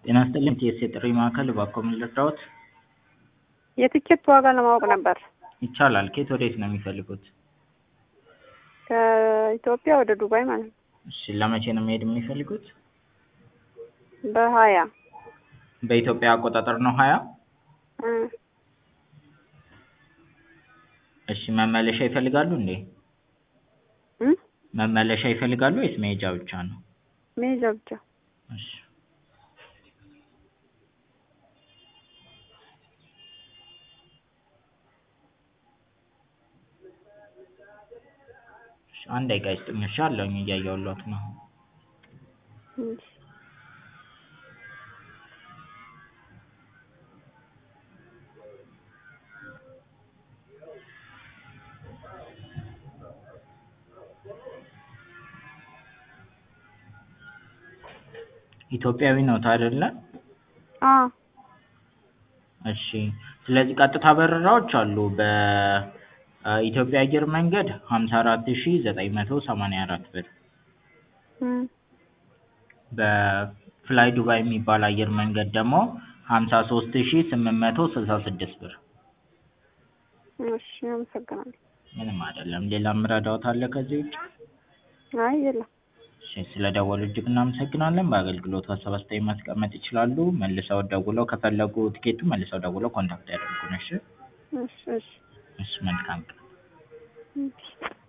ጤና ይስጥልኝ ቲኤስ የጥሪ ማዕከል እባክዎ ምን ልርዳዎት? የትኬት ዋጋ ለማወቅ ነበር። ይቻላል ከየት ወዴት ነው የሚፈልጉት? ከኢትዮጵያ ወደ ዱባይ ማለት ነው። እሺ ለመቼ ነው መሄድ የሚፈልጉት? በሀያ በኢትዮጵያ አቆጣጠር ነው ሀያ እ እሺ መመለሻ ይፈልጋሉ እንዴ? እ መመለሻ ይፈልጋሉ ወይስ መሄጃ ብቻ ነው? መሄጃ ብቻ። እሺ እሺ አንድ ደቂቃ ይስጡኝ እሺ አለሁኝ እያየሁልዎት ነው። እሺ ኢትዮጵያዊ ነዎት አይደለ? አዎ እሺ ስለዚህ ቀጥታ በረራዎች አሉ በኢትዮጵያ አየር መንገድ ሀምሳ አራት ሺ ዘጠኝ መቶ ሰማንያ አራት ብር እ በፍላይ ዱባይ የሚባል አየር መንገድ ደግሞ ሀምሳ ሶስት ሺ ስምንት መቶ ስልሳ ስድስት ብር እሺ አመሰግናለሁ። ምንም አይደለም ሌላ የምረዳዎት አለ ከዚህ ውጭ? አይ የለም። እሺ ስለደወሉ እጅግ እናመሰግናለን በአገልግሎቱ ሀሳብ አስተያየት ማስቀመጥ ይችላሉ መልሰው ደውለው ከፈለጉ ትኬቱን መልሰው ደውለው ኮንታክት ያድርጉን እሺ እሺ እሺ እሺ መልካም ቀን እሺ